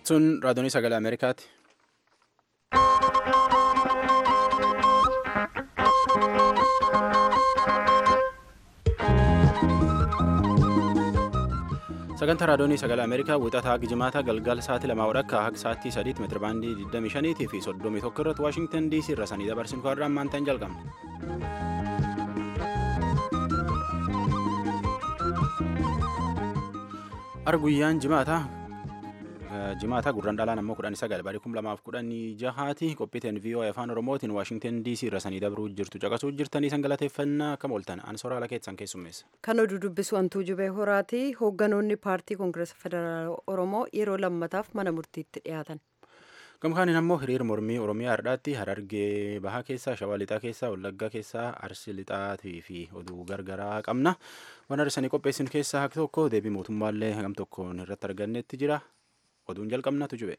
Sun raadiyoonii sagalee Ameerikaati. Sagantaa raadiyoonii sagalee Ameerikaa wixataa Gijimaata galgala sa'aatii lamaa walakkaa haga sa'aatii sadiitti meetira baandii 25 fi 31 irratti Waashingtan DC irra sanii dabarsinu kan irraa ammaantaan jalqabna. Ar guyyaan jimaata jimaata gurraan dhalaan ammoo kudhan sagal barii kum lamaaf kudhanii jahaati qophiiteen VOA afaan oromootiin Waashingtan DC irra sanii dabruu jirtu caqasuu jirtanii san galateeffannaa akkam ooltan an soraala keessan keessummeessa. Kan oduu dubbisu antuu jubee horaati hoogganoonni paartii koongireesa federaala oromoo yeroo lammataaf mana murtiitti dhiyaatan. Gamkaaniin ammoo hiriir mormii Oromiyaa hardhaatti Harargee Bahaa keessaa Shawaa Lixaa keessaa Wallaggaa keessaa Arsii Lixaatii fi oduu gargaraa qabna. Waan arsanii qopheessin keessaa haka tokko deebii mootummaallee hagam tokkoon irratti argannetti jira. Oduun jalqabnatu jube.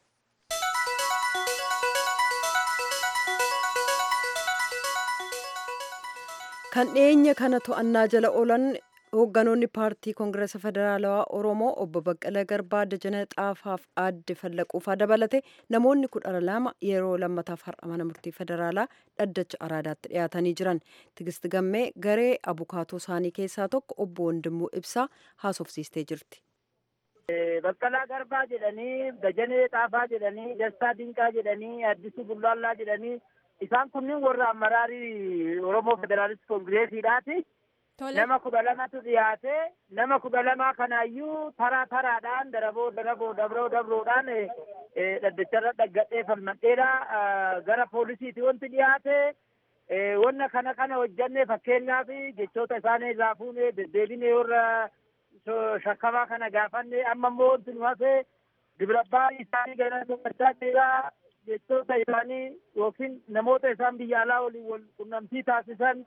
Kan dhiyeenya kana to'annaa jala oolan hoogganoonni paartii koongireesa federaalawaa oromoo obbo Baqqalee Garbaa Dajanee Xaafaaf aadde Fallaquufaa dabalate namoonni kudha lama yeroo lammataaf har'a mana murtii federaalaa dhaddacha araadaatti dhiyaatanii jiran Tigist Gammee garee abukaatoo isaanii keessaa tokko obbo Wandimuu Ibsaa haasofsiistee jirti. Baqqalaa Garbaa jedhanii Dajanee Xaafaa jedhanii Dastaa Dinqaa jedhanii Addisuu Bullaallaa jedhanii isaan kunniin warra amaraarii Oromoo Federaalist Koongireesiidhaati. nama kudha lamatu dhiyaate nama kudha lamaa kanaayyuu taraa taraadhaan daraboo daraboo dabroo dabroodhaan dhaddacharra dhaggadhee falmadheera gara poolisiiti wanti dhiyaate wanna kana kana hojjanne fakkeenyaaf jechoota isaanii irraa fuune deddeebine warra shakkamaa kana gaafanne amma immoo wanti nu hafe dibrabbaa isaanii gara dubbachaa jira jechoota isaanii yookiin namoota isaan biyya alaa waliin wal qunnamtii taasisan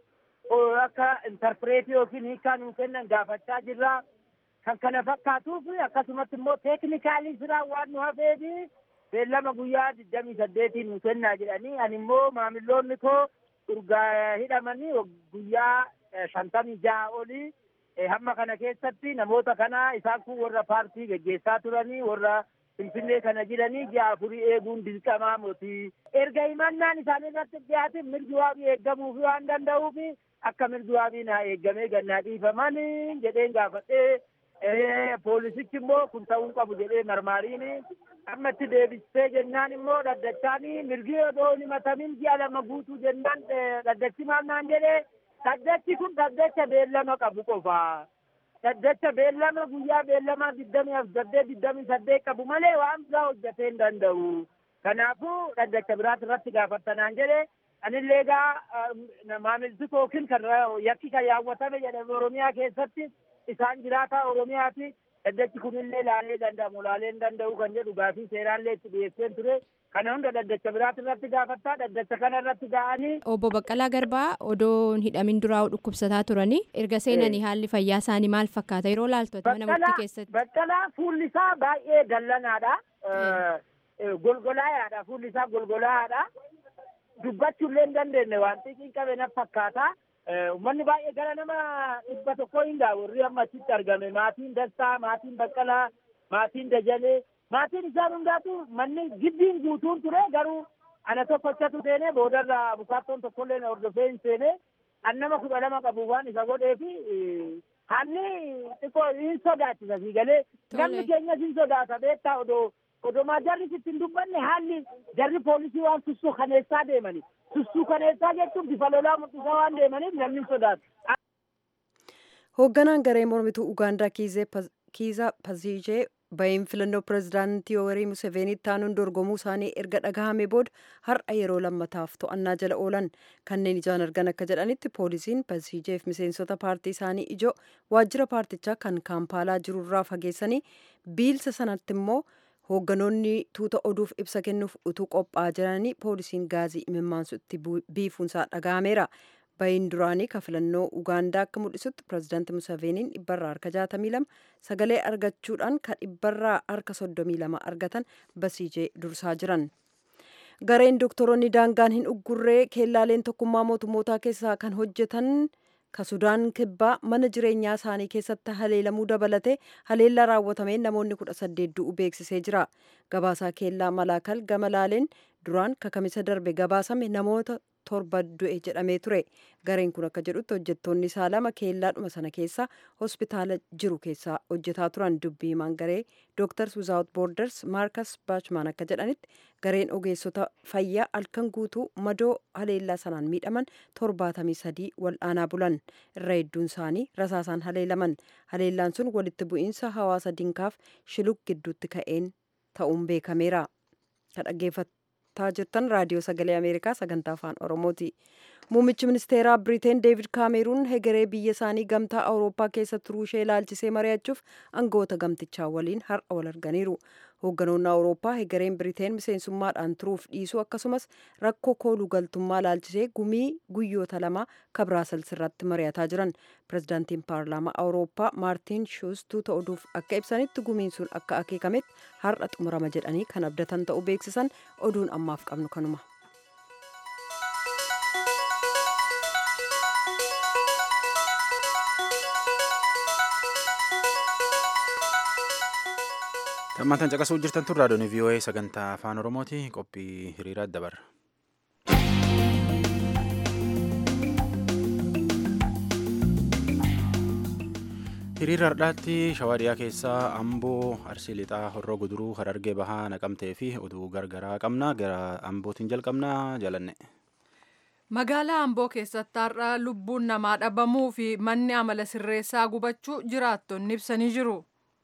akka intarpireetii yookiin hiikaa nuu kennan gaafachaa jirra. Kan kana fakkaatuuf akkasumatti immoo teeknikaalii siraa waan nu hafeefi beellama guyyaa digdamii saddeetiin nu kennaa jedhanii ani immoo maamiloonni koo urgaa hidhamanii guyyaa shantamii jaha olii hamma kana keessatti namoota kana isaan kun warra paartii geggeessaa turanii warra Finfinnee kana jiranii ji'a afurii eeguun dirqamaa mootii. Erga himannaan isaanii irratti dhiyaate mirgi waabii eeggamuufi waan danda'uuf akka mirgi waabii naa eeggamee gannaa dhiifaman jedheen gaafadhee poolisichi immoo kun ta'uu qabu jedhee marmaariin amma itti deebistee jennaan immoo dhaddachaan mirgi odoo hin himatamin ji'a lama guutuu jennaan dhaddachi maal naan jedhee dhaddachi kun dhaddacha beellama qabu qofa. Dhaddacha beellama guyyaa beellamaa digdamii saddeet digdamii saddeet qabu malee waan biraa hojjetee hin danda'u. Kanaafuu dhaddacha biraati irratti gaafattanaan jedhee anillee egaa maamilti kookin kan yakki kan yaawwatame jedhame Oromiyaa keessatti isaan jiraataa Oromiyaati. Dhaddachi kunillee laalee danda'amu laalee hin danda'u kan jedhu gaafii seeraallee itti dhiyeesseen ture. Kana hunda dhaddacha biraati irratti gaafattaa dhaddacha kana irratti ga'anii. Obbo Baqqalaa Garbaa odoo hidhamin duraa dhukkubsataa turanii erga seenanii haalli fayyaa isaanii maal fakkaata yeroo laaltu mana murtii keessatti. Baqqalaa fuulli isaa baay'ee dallanaadha. Golgolaayaadha fuulli isaa golgolaayaadha. Dubbachuullee hin dandeenye waan xixiin qabe na fakkaata. Uummanni baay'ee gara nama dhibba tokko hin ga'a warri amma achitti argame maatiin Dastaa, maatiin Baqqalaa, maatiin Dajalee. maatiin isaan hundaatu manni giddiin guutuun ture garuu ana tokkochatu seene boodarra abukaattoon tokkollee na hordofee hin seene an nama kudha lama qabu waan isa godhee fi haalli xiqqoo hin sodaachisa si galee namni keenyas hin sodaata beektaa odoo odomaa jarri sitti hin dubbanne haalli jarri poolisii waan sussuu kaneessaa deemani sussuu kaneessaa jechuun bifa lolaa mul'isaa waan deemaniif namni hin sodaatu. Hoogganaan garee mormituu Ugaandaa Kiizaa Paziijee bahiin filannoo pirezidaantii Yoweri Museveenii taanuun dorgomuu isaanii erga dhagahame booda har'a yeroo lammataaf to'annaa jala oolan kanneen ijaan argan akka jedhanitti poolisiin Paziijeef miseensota paartii isaanii ijoo waajjira paartichaa kan kaampaalaa jirurraa fageessanii biilsa sanatti immoo hoogganoonni tuuta oduuf ibsa kennuuf utuu qophaa'aa jiranii poolisiin gaazii imimmaansutti biifuunsaa dhagahameera. bahiin duraanii ka filannoo ugaandaa akka mul'isutti pirezidaanti musaveeniin dhibbarraa harka 62 sagalee argachuudhaan ka dhibbarraa harka 32 argatan basiijee dursaa jiran. gareen doktoroonni daangaan hin uggurree keellaaleen tokkummaa mootummootaa keessaa kan hojjetan ka sudaan kibbaa mana jireenyaa isaanii keessatti haleelamuu dabalate haleellaa raawwatameen namoonni kudha saddeet du'u beeksisee jira gabaasaa keellaa malaakal gama laaleen duraan kakamisa darbe gabaasame namoota torba du'e jedhamee ture gareen kun akka jedhutti hojjettoonni isaa lama keellaadhuma sana keessa hospitaala jiru keessa hojjetaa turan dubbii himaan garee dooktars wizaawut boorders maarkas baachmaan akka jedhanitti gareen ogeessota fayyaa halkan guutuu madoo haleellaa sanaan miidhaman torbaatamii sadii wal'aanaa bulan irra hedduun isaanii rasaasaan haleelaman haleellaan sun walitti bu'iinsa hawaasa dinkaaf shiluk gidduutti ka'een ta'uun beekameera dhaggeeffataa jirtan raadiyoo sagalee ameerikaa sagantaa afaan oromooti muummichi ministeeraa biriteen deevid kaameruun hegeree biyya isaanii gamtaa awurooppaa keessa turuu ishee ilaalchisee mari'achuuf aangoota gamtichaa waliin har'a wal arganiiru hoogganoonni awurooppaa hegereen biriteen miseensummaadhaan turuuf dhiisuu akkasumas rakkoo kooluu galtummaa ilaalchisee gumii guyyoota lama kabiraasels irratti mari'ataa jiran pirezidaantiin paarlaamaa awurooppaa maartiin shuus tuuta oduuf akka ibsanitti gumiin sun akka akeekametti har'a xumurama jedhanii kan abdatan ta'uu beeksisan oduun ammaaf qabnu kanuma. Tammaatan caqasuu jirtan tun raadiyoon VOA sagantaa afaan Oromooti qophii hiriiraa dabarra. Hiriira har'aatti shawaa dhiyaa keessaa amboo arsii lixaa horroo guduruu harargee bahaa naqamtee fi oduu gargaraa qabna gara ambootiin jalqabnaa jalanne. Magaalaa Amboo keessatti har'a lubbuun namaa dhabamuu fi manni amala sirreessaa gubachuu jiraattonni ibsanii jiru.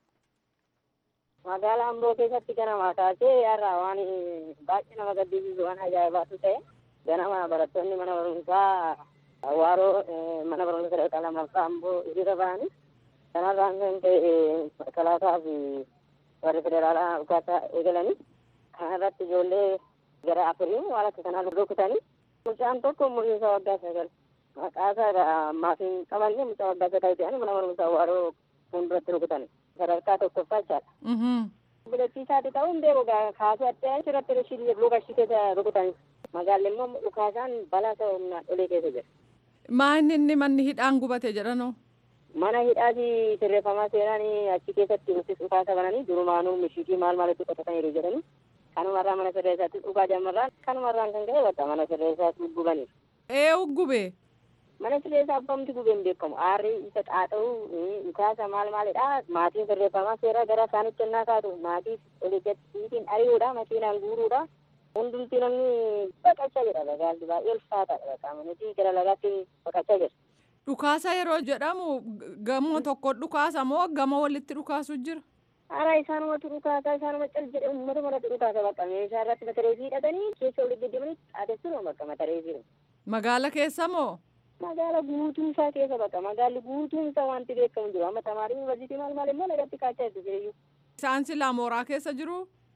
magaalaa amboo keessatti ganama kaasee har'a waan baay'ee nama gaddisiisu waan ajaa'ibaatu ta'e ganama barattoonni mana barumsaa Hawaaroo mana barumsa sadarkaa lammaffaa amboo hiriira ba'anii kanarraan kan ta'e kalaasaa fi warri federaalaa uffata eegalanii kana irratti ijoollee gara afurii waan akka kanaa rukutanii mucaan tokko umurii isaa waggaa sagal maqaasaa maafiin qabanne mucaa waggaa sagal ta'anii mana barumsaa Hawaaroo fuulduratti rukutanii. sadarkaa tokkoffaa jechaadha. Bilachiisaati ta'uun beeku kaasuu addaan irratti rishii lukashitee rukutan magaalli immoo dhukaasaan balaa ta'e humnaan olee keessa jira. Maa inni inni manni hidhaan gubate jedhanoo? Mana hidhaati sirreeffamaa seenaan achi keessatti nutis dhukaasa bananii durumaanuu mishiikii maal maalitti qotataniiru jedhanii kanumarraa mana sirreessaatti dhugaa jammarraan kanumarraan kan ka'e bakka mana sirreessaatti gubaniiru. Ee gube? mana sirreessaa abbamti gubeen beekamu aarri isa xaaxa'u dhukaasa maal maalidha maatiin sirreeffamaa seera gara isaanitti ennaa kaatu maatii oliitiin ari'uudha makiinaan guuruudha hundumti namni baqachaa jira lagaalli baay'ee ulfaataadha bakka nuti gara lagaatti baqachaa jira. Dhukaasa yeroo jedhamu gamoo tokko dhukaasa moo gamoo walitti dhukaasu jira? Hara isaanumatu dhukaasa isaanuma cal jedhe uummata maratu dhukaasa bakka meeshaa irratti matareefii hidhatanii keessa olii deddeemanii xaateessuun bakka matareefii. Magaala keessa moo? magaala guutuun isaa keessa bakka magaalli guutuun isaa wanti beekamu jiru amma tamaarii yuunivarsiitii maal maal immoo lagatti kaachaa jirtu jireeyyu. Isaan silaa mooraa keessa jiru?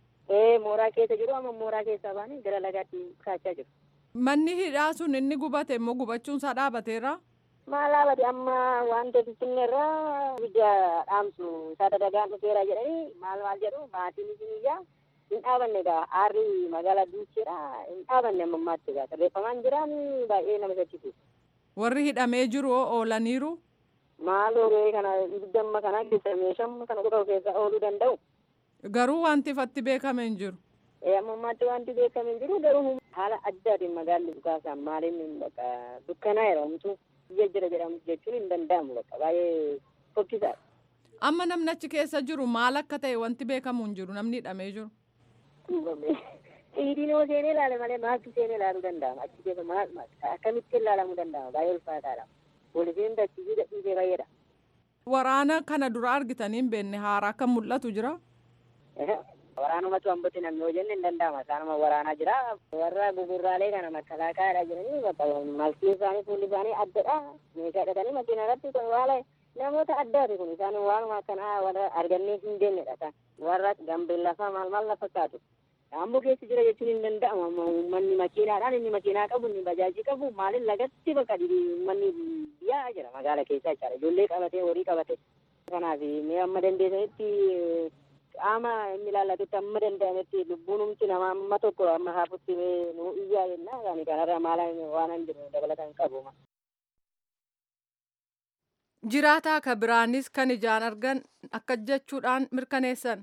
Ee mooraa keessa jiru amma mooraa keessaa baanii gara lagaatti kaachaa jiru. Manni hidhaa sun inni gubate immoo gubachuun isaa dhaabateera? Maal dhaabate amma wanta finfinneerraa ibidda dhaamsu isaa dadagaan dhufeera jedhanii maal maal jedhu maatiin isiniyyaa hin dhaabanne egaa aarri magaalaa duucheedha hin dhaabanne amma ammaatti egaa sirreeffamaan jiraan baay'ee nama sochisiisa. warri hidhamee jiru oolaniiru. Maal oolee kana ibidda amma kana keessa meeshaa kana qofa keessa ooluu danda'u. Garuu wanti ifatti beekame hin jiru. Amma ammaatti wanti beekame hin jiru garuu haala addaatiin magaalli dhukaasaan maaliin bakka dukkanaa jedhamtu biyya jira jedhamu jechuun hin danda'amu bakka baay'ee fokkisaadha. Amma namni achi keessa jiru maal akka ta'e wanti beekamu hin jiru namni hidhamee jiru. Dhiidiin yoo seenee ilaale malee maaltu seenee ilaaluu danda'ama achi keessa maal akkamitti ilaalamuu danda'ama baay'ee ulfaataadha. Poolisiin dachiisii gadhiisee baay'eedha. Waraana kana dura argitanii hin beekne haaraa akka mul'atu jira. Waraanumatu hambatti namni yoo jenne hin danda'ama isaanuma waraanaa jira. Warra gugurraalee kana makkalaakaadha jedhanii bakka malkii isaanii fuulli isaanii addadha. Meeshaa hidhatanii makiina irratti waala namoota addaati kun isaan waanuma akkanaa warra argannee hin deemnedha. Warra gambeellafaa maal maal na fakkaatu. Amboo keessa jira jechuun hin danda'amu uummanni makiinaadhaan inni makiinaa qabu inni bajaajii qabu maaliin lagatti bakka uummanni biyyaa jira magaala keessa jechaadha ijoollee qabatee horii qabate kanaaf mee amma dandeessanitti qaama inni ilaallatutti amma danda'ametti lubbuun humti namaa amma tokko amma haafutti nu iyyaa jenna kanarra maala waan hin jiru dabalatan qabu. Jiraataa ka biraanis kan ijaan argan akka jechuudhaan mirkaneessan.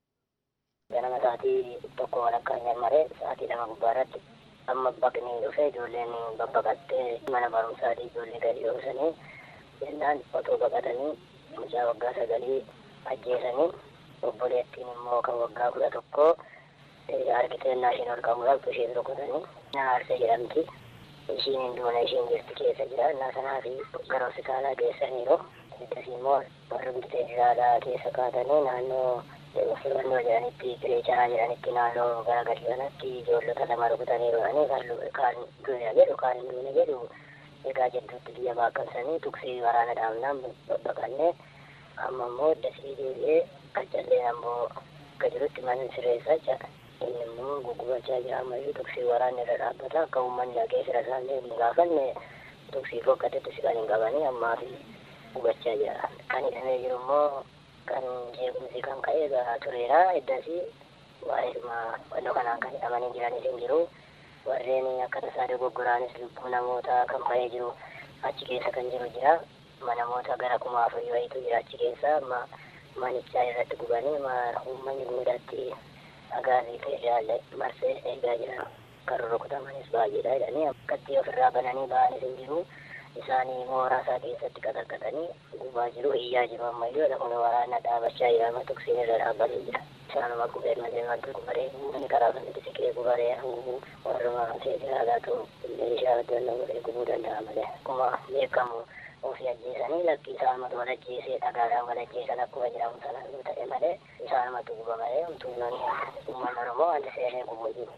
Ganama sa'aatii tokko walakkaa hin maree sa'aatii lama gubbaa irratti amma baqni dhufe ijoolleen babbaqattee mana barumsaatii ijoollee gadi dhoosanii jennaan otoo baqatanii mucaa waggaa sagalii ajjeesanii obboleettiin immoo kan waggaa kudha tokko argiteennaa isheen ol qabuudhaaf isheen rukutanii naarsee jedhamti. Ishiin hin duune ishiin jirti keessa jira innaa sanaa fi gara hospitaalaa geessaniiru. Ittas immoo warri bitee jiraalaa keessa kaatanii naannoo filannoo jedhanitti kireechaa jedhanitti naannoo gara gadi kanatti ijoollota lama rukutanii rodhanii kaan duune jedhu kaan hin duune jedhu egaa jidduutti biyya baaqamsanii tuksii waraana dhaabnaan babbaqannee amma immoo dasii deebi'ee qaccallee ammoo akka jirutti mana sireessaa jira. inni immoo gugubachaa jira ammayyuu tuksii waraanni irra dhaabbata akka uummanni dhaqee fira isaallee hin gaafanne tuksii fokkatatti si kan hin qabanii ammaa fi gubachaa jira kan hidhamee jiru immoo kan jeequmsi kan ka'e garaa tureera eddasii waa'eedhuma wannoo kanaan kan hidhamanii jiranis hin jiru warreen akka tasaa dogoggoraanis lubbuu namoota kan ba'ee jiru achi keessa kan jiru jira namoota gara kuma afurii wayiitu jira achi keessa amma manichaa irratti gubanii uummanni guudatti agaarii federaalee marsee eegaa jiran kan rukutamanis baay'eedha jedhanii akkatti ofirraa bananii ba'anis hin jiru isaanii mooraa isaa keessatti qaxaqqatanii gubaa jiru iyyaa jiru ammayyuu lafuma waraana dhaabachaa jira amma tuksiin irra dhaabbatee jira isaanuma gubee malee wanti gubaree inni karaa kanatti siqee gubaree hanguu warruma federaalaatu meeshaa addunyaa godhee gubuu danda'a malee akkuma beekamu ofii ajjeesanii lakkii isaanumatu wal ajjeesee dhagaadhaan wal ajjeesan akkuma jedhamu sana yoo ta'e malee isaanumatu guba malee umtuunoon uummanni oromoo wanti seenee gubuu jiru.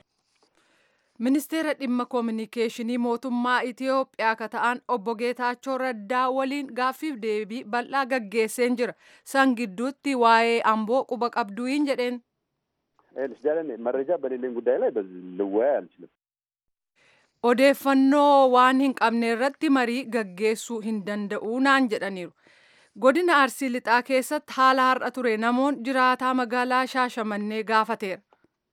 Ministeera dhimma koominikeeshinii mootummaa Itiyoophiyaa ka ta'an obbo Geetaachoo Raddaa waliin gaaffiif deebii bal'aa gaggeesseen jira. San gidduutti waa'ee amboo quba qabduun jedheen. መረጃ በሌለኝ ጉዳይ ላይ ልወያይ አልችልም። odeeffannoo waan hin qabne irratti marii gaggeessuu hin danda'u naan jedhaniiru. Godina Arsii Lixaa keessatti haala har'a ture namoon jiraataa magaalaa Shaashamannee gaafateera.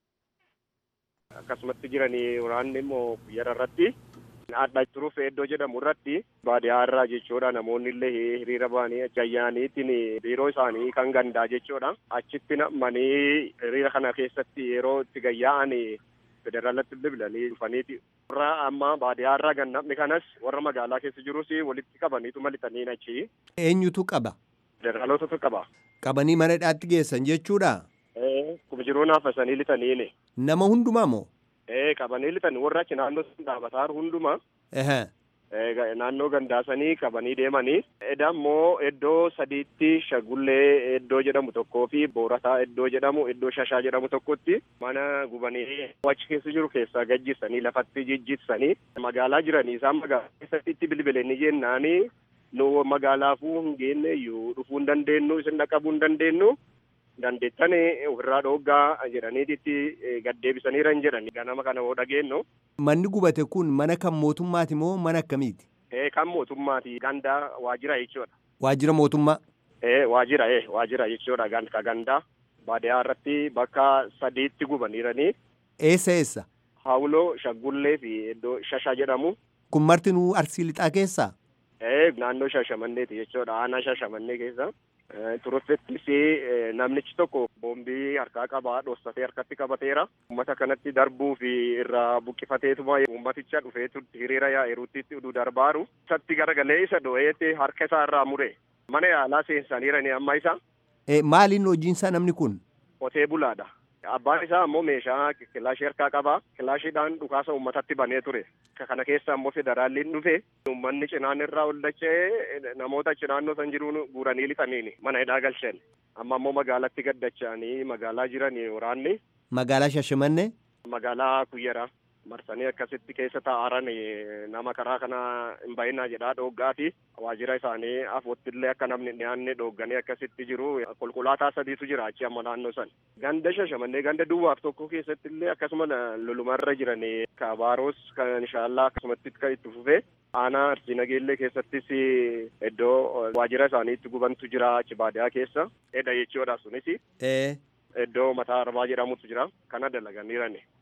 Akkasumatti jiranii waraanni immoo guyyara irratti adda turuuf iddoo jedhamu irratti baadiyyaa irraa jechuudha namoonni illee hiriira ba'anii gayyaaniitiin biiroo isaanii kan gandaa jechuudha achitti namanii hiriira kana keessatti yeroo itti gayyaa'an federaalatti bilbilanii dhufaniiti. Warra amma baadiyyaa irraa gannamni kanas warra magaalaa keessa jirus walitti qabaniitu malixanii achi. Eenyutu qaba? Federaalotatu qaba. Qabanii mana hidhaatti geessan jechuudha? Kuma jiruu naafasanii lixaniini. Nama hundumaa moo? Ee qabanii lixanii warra achi naannoo dhaabataa hundumaa. Naannoo gandaasanii qabanii deemanii. Eda immoo iddoo sadiitti shagullee iddoo jedhamu tokkoo fi boorataa iddoo jedhamu iddoo shashaa jedhamu tokkotti mana gubanii achi keessa jiru keessaa gajjisanii lafatti jijjitsanii magaalaa jiranii isaan magaalaa keessatti itti bilbilanii jennaanii nu magaalaafuu hin geenne iyyuu dhufuu hin dandeenyu isin dhaqabuu hin dandeenyu dandeettan ofirraa dhooggaa jedhaniititti gaddeebisaniira hin jedhani ganama kana hoo dhageenyu. Manni gubate kun mana kan mootummaati moo mana akkamiiti? Ee kan mootummaati gandaa waajjira jechuudha. Waajjira mootummaa? Ee waajjira ee waajjira jechuudha ka gandaa baadiyyaa irratti bakka sadiitti gubaniiranii. Eessa eessa? Hawuloo shaggullee fi iddoo shasha jedhamu. Kun marti nu arsii lixaa keessaa? Ee naannoo shashamanneeti jechuudha aanaa shashamannee keessa. Turuffettis namnichi tokko boombii harkaa qabaa dhossatee harkatti qabateera. Uummata kanatti darbuu fi irraa buqqifateetuma uummaticha dhufee hiriira yaa'eerutti oduu darbaaru. Isatti garagalee isa dho'eetti harka isaa irraa mure. Mana yaalaa seensaniirani amma isa. Maaliin hojiinsaa namni kun? Qotee bulaadha. Abbaan isaa ammoo meeshaa kilaashii harkaa qaba. Kilaashiidhaan dhukaasa uummatatti banee ture. Kana keessa ammoo federaalliin dhufe uummanni cinaan irraa ol dachee namoota achi naannoo san jiruun guuranii lixaniini mana hidhaa galchan. Amma ammoo magaalatti gaddachanii magaalaa jiranii waraanni. Magaalaa Shashamannee? Magaalaa Kuyyara. marsanii akkasitti keessa taa'aran nama karaa kana hin bahinaa jedhaa dhooggaati waajjira isaanii afoottillee akka namni dhiyaanne dhoogganii akkasitti jiru konkolaataa sadiitu jira achi amma naannoo san ganda shashamannee ganda duwwaaf tokko keessattillee akkasuma lolumarra jiran kabaaroos kan inshaallah akkasumatti kan itti fufe aanaa arsii nageellee keessattis iddoo waajjira isaanii itti gubantu jira achi baadiyaa keessa edha jechuudha sunis iddoo mataa arbaa jedhamutu jira kana dalaganiirani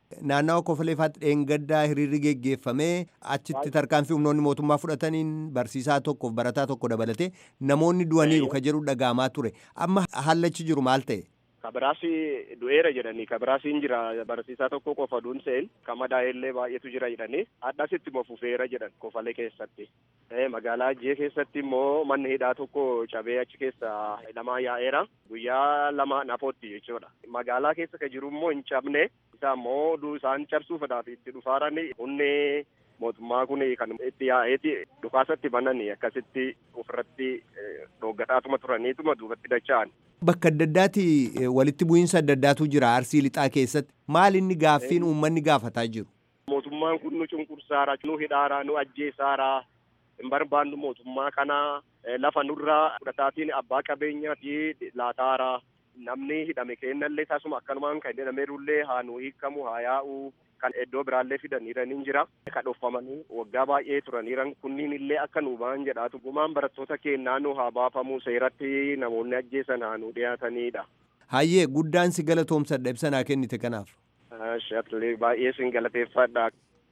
naannawa kofaleefaatti dheengaddaa hiriirri geggeeffamee achitti tarkaanfii humnoonni mootummaa fudhataniin barsiisaa tokkoof barataa tokko dabalatee namoonni du'aniiru ka jedhu dhaga'amaa ture amma hallachi jiru maal ta'e. kabiraasi du'eera jedhanii kabiraasiin jira barsiisaa tokko qofa duunseen kamadaa'ellee baay'eetu jira jedhanii addasitti immoo fufeera jedhan kofalee keessatti magaalaa ajjee keessatti immoo manni hidhaa tokko cabee achi keessa lamaa yaa'eera guyyaa lama nafootti jechuudha magaalaa keessa ka jiru immoo hin cabne isaa immoo isaan cabsuufadhaaf itti dhufaaran humni mootummaa kun kan itti yaa'eeti dhukaasatti bananii akkasitti ofirratti dhoggataatuma turaniituma duubatti dacha'an. Bakka adda addaati walitti bu'iinsa adda addaatu jira arsii lixaa keessatti maal inni gaaffiin uummanni gaafataa jiru. Mootummaan kun nu cunqursaara nu hidhaara nu ajjeesaara hin barbaannu mootummaa kana lafa nurraa fudhataatiin abbaa qabeenyaati laataara namni hidhame kennallee taasuma akkanumaan kan hidhameerullee haa nu hiikamu haa yaa'u kan iddoo biraallee fidaniiraniin jira kan dhoffamanii waggaa baay'ee turaniiran kunniin illee akka nu ba'an jedhaatu gumaan barattoota keenyaa nu haa baafamu seeratti namoonni ajjeesan haa nu dhiyaatanidha. Hayyee guddaan si galatoomsadha ibsa naa kennite kanaaf. Shatlee baay'ee sin galateeffadha.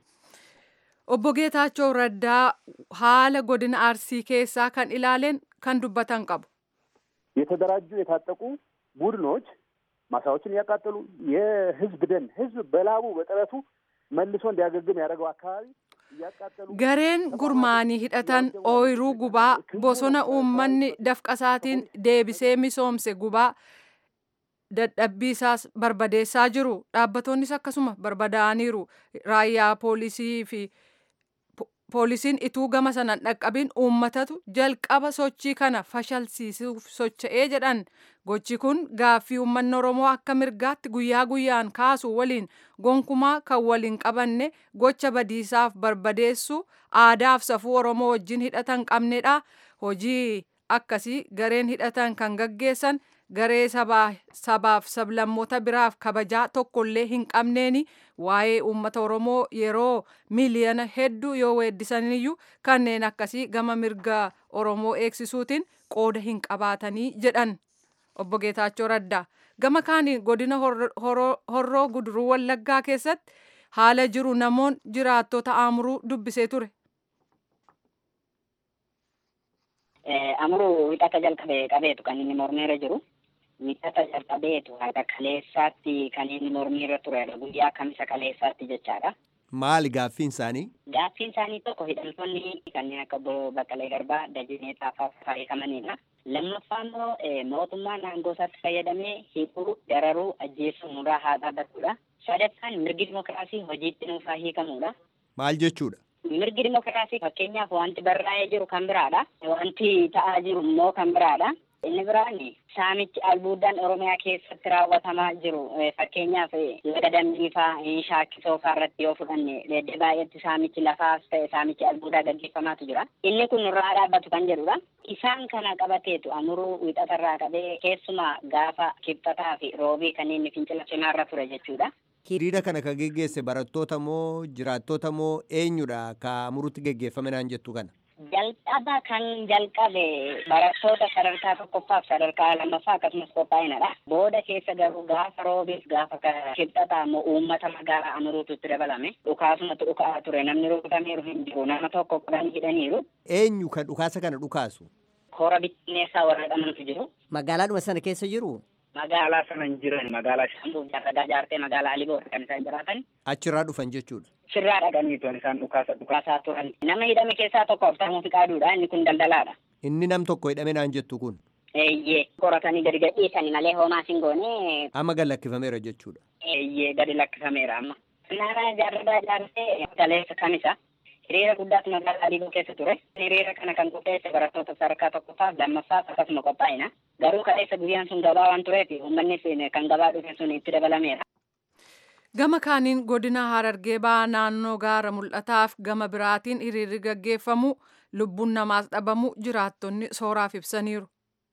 Obbo Geetaachoo Raddaa haala godina Arsii keessaa kan ilaaleen kan dubbatan qabu. የተደራጁ የታጠቁ ቡድኖች ማሳዎችን እያቃጠሉ የህዝብ ደን ህዝብ በላቡ በጥረቱ መልሶ እንዲያገግም ያደረገው አካባቢ Gareen gurmaanii hidhatan ooyiruu gubaa bosona uummanni dafqasaatiin deebisee misoomse gubaa dadhabbii isaas barbadeessaa jiru dhaabbatonnis akkasuma barbadaa'aniiru raayyaa poolisii fi poolisiin ituu gama sanan dhaqqabin uummatatu jalqaba sochii kana fashalsiisuuf socho'ee jedhan gochi kun gaaffii uummanni oromoo akka mirgaatti guyyaa guyyaan kaasu waliin gonkumaa kan waliin qabanne gocha badiisaaf barbadeessu aadaaf safuu oromoo wajjin hidhatan qabnedha hojii akkasii gareen hidhatan kan gaggeessan garee sabaaf sablammoota biraaf kabajaa tokkollee hin qabneeni waa'ee uummata oromoo yeroo miiliyoona hedduu yoo weeddisaniyyuu kanneen akkasii gama mirga oromoo eegsisuutiin qooda hin qabaatanii jedhan obbo Geetaachoo Raddaa gama kaaniin godina horroo guduruu wallaggaa keessatti haala jiru namoon jiraattota amuruu dubbisee ture. Amuruu hidhata jalqabee qabeetu kan inni mormeera jiru. Hidhata jalqabeetu haga kaleessaatti kan inni mormiirra turedha. Guyyaa kamisa kaleessaatti jechaadha. Maali gaaffiin isaanii? Gaaffiin isaanii tokko hidhamtoonni kanneen akka obbo Baqqalee Garbaa, Dajinee Xaafaa fayyadamanidha. Lammaffaa immoo mootummaan aangoo isaatti fayyadamee hiikuu, dararuu, ajjeesuu nurraa haa dhaabbatudha. Sadaffaan mirgi dimokiraasii hojiitti nuuf haa hiikamudha. Maal jechuudha? Mirgi dimokiraasii fakkeenyaaf wanti barraa'ee jiru kan biraadha. Wanti ta'aa jiru immoo kan biraadha. Inni biraan saamichi albuudaan Oromiyaa keessatti raawwatamaa jiru fakkeenyaaf laga dambiifaa shaakkisoo fa'aa irratti yoo fudhanne leedde baay'eetti saamichi lafaas ta'e saamichi albuudaa gaggeeffamaatu jira. Inni kun nurraa dhaabbatu kan jedhudha. Isaan kana qabateetu amuruu wixatarraa qabee keessumaa gaafa kibxataa fi roobii kanneen fincila cimaarra ture jechuudha. Hiriira kana kan geggeesse barattoota moo jiraattota moo eenyudha ka amurutti geggeeffame naan jettu kana? Jalqaba kan jalqabe barattoota sadarkaa tokkoffaaf sadarkaa lammaffaa akkasumas qophaa'inadha. Booda keessa garuu gaafa roobiif gaafa kibxataa immoo uummata magaalaa amuruutu itti dabalame. Dhukaasumatu dhukaa ture namni rukutameeru hin jiru nama tokko kudhan hidhaniiru. Eenyu kan dhukaasa kana dhukaasu? Koora bittinneessaa warra dhamantu jiru. Magaalaadhuma sana keessa jiru? Magaalaa sana hin jiran magaalaa Shaambuu jaarragaa jaartee magaalaa Aliboora kan isaan jiraatan. Achirraa dhufan jechuudha. Sirraa dhaqaniitu isaan dhukaasa dhukaasaa turan. Nama hidhame keessaa tokko Abtaamuu Fiqaaduudha inni kun daldalaadha. Inni nam tokko hidhame naan jettu kun. Eeyyee qoratanii gadi gadhiisanii malee homaa sin goone. Amma gad lakkifameera jechuudha. Eeyyee gadi lakkifameera amma. Naannaa jaarragaa jaartee galeessa kamisa. Hiriira guddaatu magaalaa Adiboo keessa ture. Hiriira kana kan qopheesse barattoota sadarkaa tokkoffaaf lammaffaaf akkasuma qophaa'ina. Garuu kaleessa guyyaan sun gabaa waan tureef uummanni kan gabaa dhufe sun itti dabalameera. Gama kaaniin godina Harargee ba'aa naannoo gaara mul'ataaf gama biraatiin hiriirri gaggeeffamu lubbuun namaas dhabamu jiraattonni sooraaf ibsaniiru.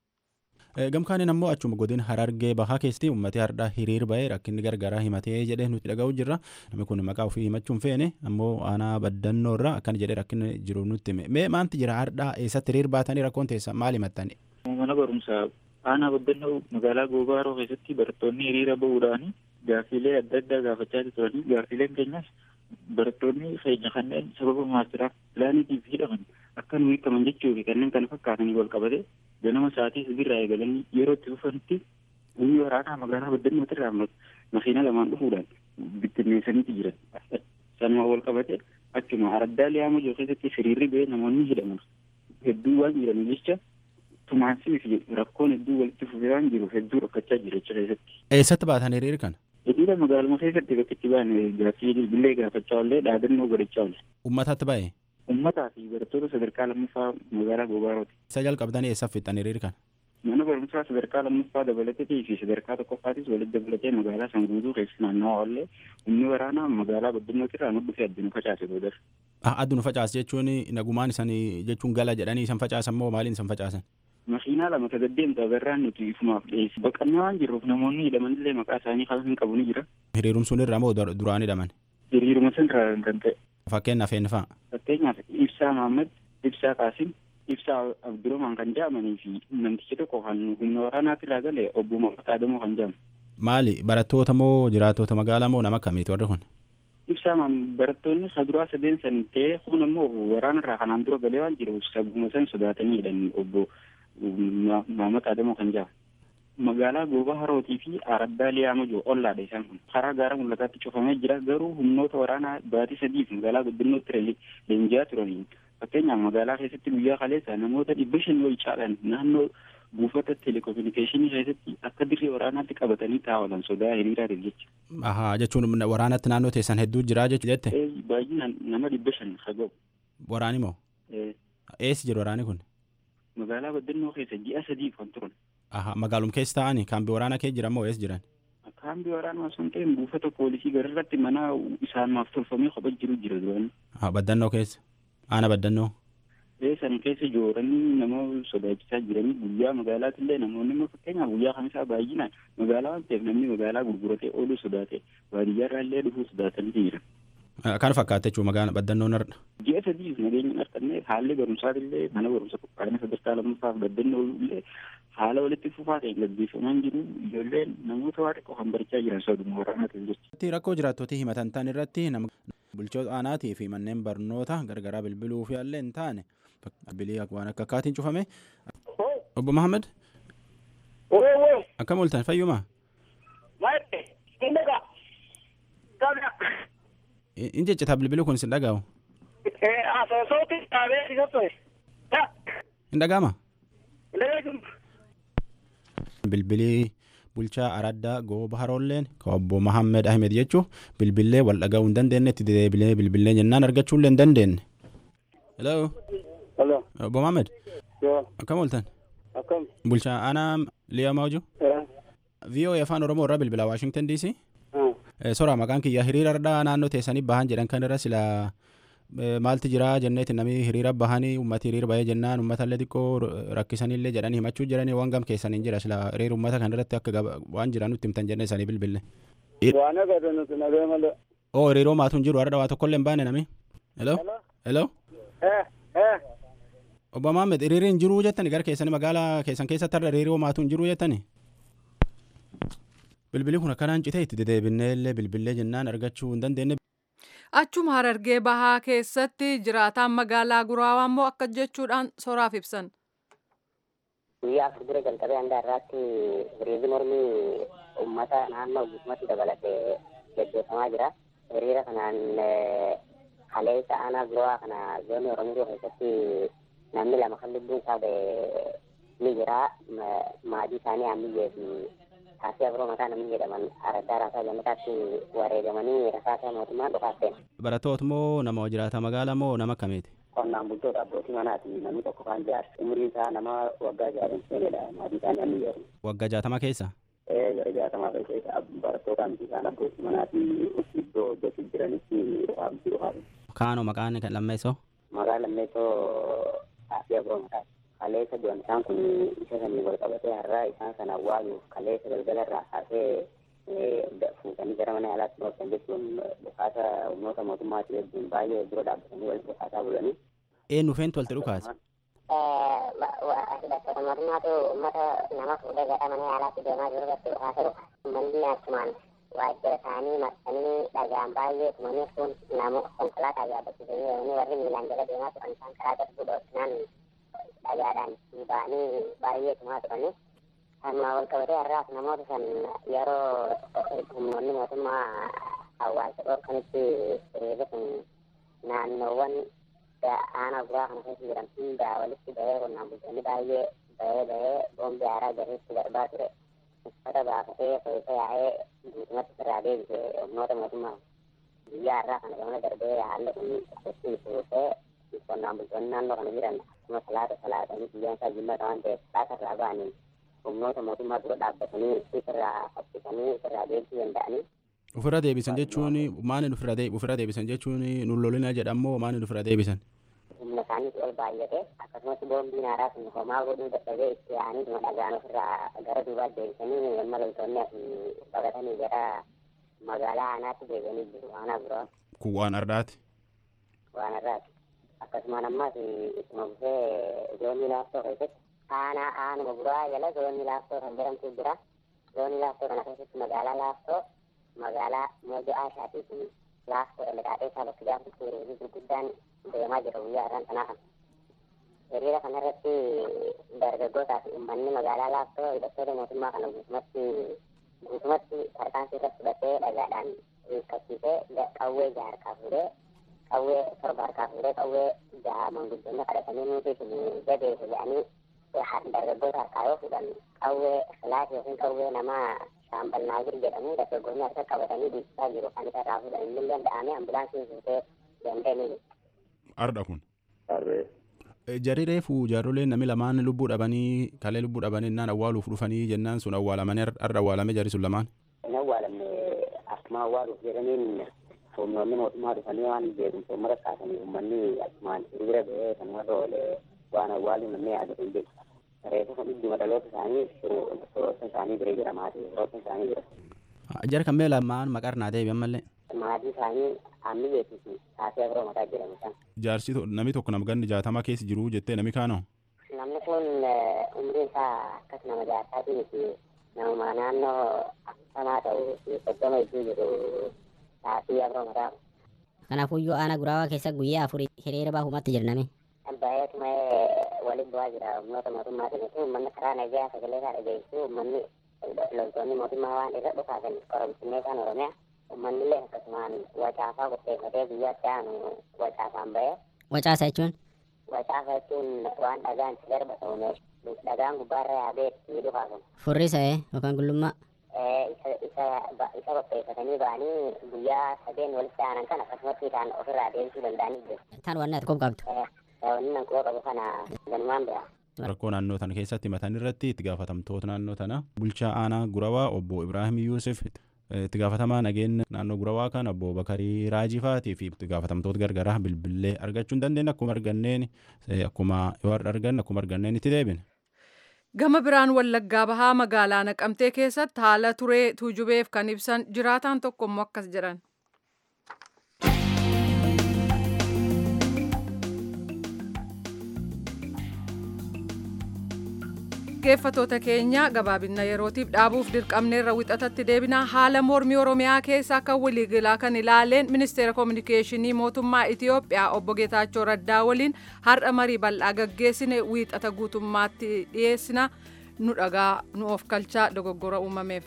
Gamkaaniin ammoo achuma godina harargee bahaa keessatti uummatni hardhaa hiriir ba'ee rakkinni gargaraa himatee jedhee nuti dhaga'u jirra. Namni kun maqaa ofii himachuu hin feene ammoo aanaa baddannoo irraa akkana jedhee rakkinni jiru nutti hime. Mee maanti jira hardhaa eessatti hiriir baatanii rakkoon teessa maal himattani? Mana barumsaa aanaa baddannoo magaalaa Goobaaroo keessatti barattoonni hiriira bahuudhaan gaaffiilee adda addaa gaafachaa turanii gaaffiileen keenyas barattoonni keenya kanneen sababa maastiraaf pilaaniitiif hidhaman akka nu hiikaman jechuu fi kanneen kana fakkaatanii wal qabate ganama sa'aatii sibirraa eegalanii yeroo itti dhufanitti humni waraanaa magaalaa baddannootti irraa makiina lamaan dhufuudhaan bittinneessaniiti jiran. Sanuma wal qabate akkuma araddaa liyaama jiru keessatti hiriirri ba'ee namoonni hidhaman hedduu waan jiran jecha tumaansii fi rakkoon hedduu walitti fufee waan jiru hedduu rakkachaa jira jecha keessatti. Eessatti baatan hiriira kana? Hiriira magaaluma keessatti bakka itti ba'an gaaffii bilbilee gaafachaa oollee dhaadannoo godhachaa oole. Uummatatti ba'e? Uummataa fi barattoota sadarkaa lammaffaa magaalaa Gobaarooti. Isa jalqabdanii eessaaf fixxan hiriira kana? Mana barumsaa sadarkaa lammaffaa dabalateetii fi sadarkaa tokkoffaatis walitti dabalatee magaalaa san guutuu keessa naannawaa oollee humni waraanaa magaalaa baddannootti irraa nu dhufee addunu facaase boodar. Addunu facaase jechuun nagumaan isan jechuun gala jedhanii isan facaasan moo maaliin isan facaasan? Makiinaa lama tagaddeemta agarraan nuti ifumaaf dhiyeessi. Baqannaa waan jirruuf namoonni hidhamanillee maqaa isaanii kan hin qabu ni jira. Hiriirum sun irraa moo duraan hidhaman? Hiriiruma san irraa kan ta'e. Fakkeenyaaf eenyu fa'a? Fakkeenyaaf Ibsaa Mahammad, Ibsaa Qaasim, Ibsaa Abdurrahman kan jedhamanii fi namtichi tokko kan humna waraanaatti irraa gale obbo Mahammad Adamoo kan jedhamu. Maali barattoota moo jiraattota magaalaa moo nama akkamiiti warri kun? Ibsaa barattoonni saduraa sadeen san ta'ee kun immoo waraana irraa kanaan dura galee waan jiruuf sabuma san sodaatanii hidhan obbo Mahammad Adamoo kan jedhamu. Magaalaa Goobaa Harootii fi Araddaa Liyaama jiru ollaadha isaan kun. Karaa gaara mul'ataatti cufamee jira garuu humnoota waraanaa baatii sadiif magaalaa guddinootti leenji'aa turaniin fakkeenyaaf magaalaa keessatti guyyaa kaleessa namoota dhibba shan ol caalan naannoo buufata telekominikeeshinii keessatti akka dirree waraanaatti qabatanii taa'olan sodaa hiriiraatiif jecha. Ahaa jechuun waraanatti naannoo teessan hedduu jiraa jette? Baay'inaan nama dhibba shan haga'u. Waraani moo? Eessi jiru waraani kun? Magaalaa Baddannoo keessa ji'a sadiif kan turan. Ahaa magaalum keessa taa'anii kaambii waraanaa keessa jiran moo eessa jiran? Kaambii waraanaa osoo hin ta'in buufata poolisii gararratti mana isaanaaf tolfamee kophaa jiru jira duraan. Haa baddannoo keessa? Aana baddannoo? San keessa jooranii nama sodaachisaa jiranii guyyaa magaalaattillee namoonni immoo fakkeenyaaf guyyaa kamisaa baay'inaan magaalaa waan ta'eef namni magaalaa gurguratee ooluu sodaate baadiyyaarraa illee dhufuu sodaatanii jiran. Kan fakkaate jechuun magaalaa baddannoon har'a. Ji'a sadiif nageenya harkannee haalli barumsaatillee mana barumsa qophaa'ina sadarkaa lammaffaaf baddannoo illee haala walitti fufaa ta'een gaggeeffamaa jiru ijoolleen namoota waa xiqqoo kan barachaa jiran soduma waraanaatiin jechuudha. Rakkoo jiraattootii himatan ta'an irratti bulchoota aanaatii fi manneen barnoota gargaraa bilbiluu fi illee hin taane bilbilii waan akka akkaatiin cufame. Obbo Mahammad. Akkam ooltan fayyuma? In jechitaa bilbiluu kun sin dhaga'u? Hin dhaga'ama? Bilbilii bulchaa araddaa gooba haroolleen ka obbo Mahammed Ahmed jechuun bilbillee wal dhaga'uu hin dandeenye itti deebilee bilbillee jennaan argachuullee hin dandeenye. Hello. Hello. Obbo Mahammed. Yoo. Akkam ooltan? Akkam. Bulchaa aanaa Liyaa Maawju. VOA afaan Oromoo irraa bilbilaa Waashington DC. Sora maqaan kiyya hiriira irraa naannoo teessanii bahan jedhan kan irra sila maalti jira jenneeti namni hiriira bahanii ummati hiriira bahee jennaan ummata illee xiqqoo rakkisanillee jedhanii himachuu jiranii waan gam keessaniin jira sila hiriira ummata kan irratti akka waan jiran nutti himtan jennee isaanii bilbille. Waan agarre nuti nagee malee. Oo hiriiroo maatuun jiru har'a waa tokkollee hin baane nami. Hello. Hello. Obbo Maammed hiriiriin jiruu jettani gara keessanii magaalaa keessan keessatti har'a hiriiroo maatuun jiruu jettani. Bilbilli kun akkanaan citee itti dedeebinnee illee bilbillee jennaan argachuu hin dandeenye. Achuma harargee bahaa keessatti jiraataan magaalaa guraawaa immoo akka jechuudhaan soraaf ibsan. Guyyaa afur dura jalqabee hanga har'aatti hiriirri mormii uummata naannoo guutummaatti dabalatee gaggeeffamaa jira. Hiriira kanaan kaleessa aanaa guraawaa kana zoonii Oromoo keessatti namni lama kan lubbuun isaa ba'e ni jira. Maatii isaanii ammiyyee fi taasii abiroo mataa namni jedhaman araddaa raasaa gammataatti wareegamanii rasaasa mootummaan dhufaafeen. Barattoota moo nama jiraata magaalaa moo nama akkamiiti? Qonnaan bultoota abbootii manaati namni tokko kan jaarsa umriin isaa nama waggaa jaarin seenedha maatii isaanii amni jedhamu. Waggaa jaatama keessa? Ee gara jaatamaa keessa barattoota amti isaan abbootii manaati iddoo hojjetu jiranitti dhufaamti dhufaafeen. Kaanoo maqaan lammeessoo? Maqaan lammeessoo taasii abiroo mataati. kaleessa du'an isaan kun isa sanii wal qabatee har'aa isaan sana awwaaluuf kaleessa galgala irraa kaasee fuutanii gara mana yaalaatti dhoosan jechuun dhukaasa humnoota mootummaatii wajjin baay'ee dura dhaabbatanii wal dhukaasaa bulanii. Eenyu feentu walitti dhukaasa? Hidhattoota mootummaatu uummata nama fuudhee gara mana yaalaatti deemaa jiru irratti dhukaasa dhufa. Uummanni achumaan waajjira isaanii maxxanii dhagaan baay'ee tumanii kun nama konkolaataa yaabbachiisanii yeroo warri miilaan jala deemaa turan isaan karaa darbuu dhoofnaan dhagaadhaan ba'anii baay'ee tumaa turanii kanuma wal qabatee har'aas namoota san yeroo humnoonni mootummaa hawaasa dhorkanitti hiriirri kun naannoowwan aanaa guraa kana keessa jiran hunda walitti bahee qonnaan bultoonni baay'ee bahee bahee boombi haaraa garriitti darbaa ture uffata baafatee keessa yaa'ee guutumatti sirraa deebise humnoota mootummaa guyyaa har'aa kana gamana darbee haalli kun itti fuutee qonnaan bultoonni naannoo kana jiran akkuma salaata salaatanii guyyaan isaa jimmaata waan ta'eef salaata irraa ba'anii humnoota mootummaa dura dhaabbatanii sirraa fakkisanii sirraa deebisuu danda'anii Ofirra deebisan jechuun maaliin ofirra deebi ofirra deebisan jechuun nullolina jedhamoo maaliin ofirra deebisan? humna isaaniis ol baay'ate akkasumas boombiin haaraa sun homaa godhuu dadhabee itti yaa'anii dhuma dhagaan ofirraa gara duubaatti deebisanii amma loltoonni as baqatanii gara magaalaa aanaatti deebi'anii jiru aanaa biraa Kun waan ardaati. waan irraati akkasumaan ammas ittuma bufee zoonii laaftoo keessatti aanaa aanuma biraa jala zoonii laaftoo kan jedhamtu jira zoonii laaftoo kana keessatti magaalaa laaftoo magaalaa moja aashaatii fi laaftoo dhalaqaadhee isaa bakka gaafatti hiriirri gurguddaan deemaa jira guyyaa irraan sanaa kana. Hiriira kanarratti dargaggootaa fi uummanni magaalaa laaftoo hidhattoota mootummaa kana guutumatti guutumatti tarkaanfii irratti fudhatee dhagaadhaan hiikkasiisee qawwee jaha harkaa fuudhee qawwee torba harkaa fuudhee qawwee jaha manguddoonni kadhatanii nuti isin jabeessu jedhanii dargaggoota harkaa yoo fuudhan qawwee filaati yookiin qawwee namaa shaambal naagir jedhamu dargaggoonni harka qabatanii dhiichisaa jiru kan isa irraa fuudhan inni danda'ame ambulaansiin fuutee dandeenii Arda kun. Jarri reefu jaarroleen namni lamaan lubbuu dhabanii kalee lubbuu dhabanii innaan awwaaluuf dhufanii jennaan sun awwaalamanii arda awwaalame jarri sun lamaan. hin awwaalamne akkuma awwaaluuf jedhaniin humnoonni mootummaa dhufanii waan beekumsa uummata kaasanii uummanni akkumaan hiriira ba'ee kan warra oole waan awwaaluu namni yaadatu hin jiru. Reefu kun idduma dhaloota isaanii firoota isaanii bira jira maatii firoota isaanii jira. Jara kan mee lamaan maqaa naa deebi'an mallee. Maatii isaanii hammi beeksisi taatee biroo mataa jedhamu san. Jaarsi namni tokko nama ganni jaatama keessa jiru jettee namni kaanoo. Namni kun umriin isaa akkas nama jaarsaatii miti nama naannoo akkasamaa ta'uu fi soddoma iddoo jiru taatee biroo mataa. Kanaafuyyuu aanaa guraawaa keessa guyyaa afurii hiriira baahumatti jirname. Baay'eetuma waliin bu'aa jira humnoota mootummaatiin utuu uummanni karaa nagaa sagalee isaa dhageessu uummanni loltoonni mootummaa waan irra dhufaasan qoromsinnee isaan oromiyaa uummanni illee akkasumaan wacaafaa qopheeffatee guyyaatti aanu wacaafaan ba'ee. Wacaasa jechuun? Wacaafa jechuun waan dhagaan itti darba ta'u dhagaan gubbaarra yaabee itti dhufaasan. Furrisa yookaan gullummaa? isa qopheeffatanii ba'anii guyyaa sadeen walitti aanan kan akkasumatti isaan ofirraa deebisuu danda'anii jiru. Tan waan ati qabdu. Wanni nan quba qabu kana ganumaan bira. Rakkoo naannoo tana keessatti matan irratti itti gaafatamtoota naannoo tana bulchaa aanaa gurawaa obbo Ibraahim Yuusuf itti gaafatamaa nageenya naannoo gurawaa kan obbo Bakarii Raajifaatii fi itti gaafatamtoota gargaraa bilbilee argachuu hin dandeenye akkuma arganneen akkuma yoo argan akkuma arganneen itti deebine. Gama biraan wallaggaa bahaa magaalaa naqamtee keessatti haala turee tuujubeef kan ibsan jiraataan tokko immoo akkas jedhan. dhaggeeffatoota keenya gabaabina yerootiif dhaabuuf dirqamneerra wixatatti deebina haala mormii oromiyaa keessaa kan waliigalaa kan ilaaleen ministeera koominikeeshinii mootummaa itiyoophiyaa obbo geetaachoo raddaa waliin har'a marii bal'aa gaggeessine wiixata guutummaatti dhiyeessina nu dhagaa nu of kalchaa dogoggora uumameef.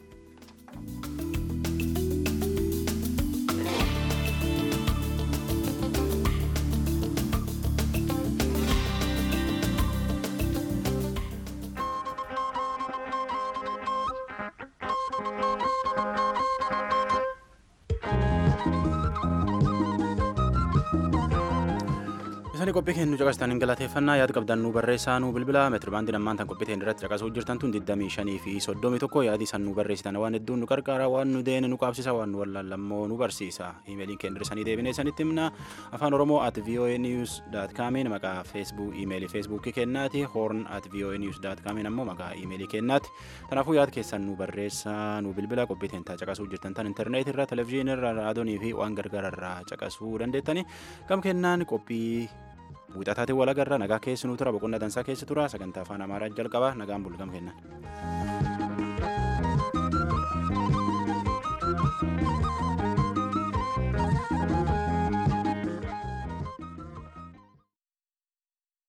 Isaan qophii keenya caqastan hin galateeffannaa yaada qabdan nu barreessaa nu bilbila meetiri baandii ammaan tan qophii teenya irratti caqasuu jirtan tun 25 fi 31 yaadi san nu barreessitan waan hedduun nu qarqaara waan nu deene nu qaabsisa waan nu wallaallammoo nu barsiisa iimeeliin keenya irratti deebinee sanitti himna afaan oromoo at voa news dot comiin maqaa feesbuuk iimeelii feesbuukii kennaati hoorn at voa news dot comiin ammoo maqaa iimeelii kennaati kanaafuu yaada keessan nu barreessaa nu bilbila qophii teenya caqasuu jirtan tan intarneetii irra televizyiinii irra raadiyoonii fi waan gargaara irraa caqasuu dandeettani gam kennaan qophii Wixataatiin walagarra nagaa keessi nu tura boqonnaa dansaa keessa tura sagantaa afaan amaaraa jalqaba nagaan bulgam kennan.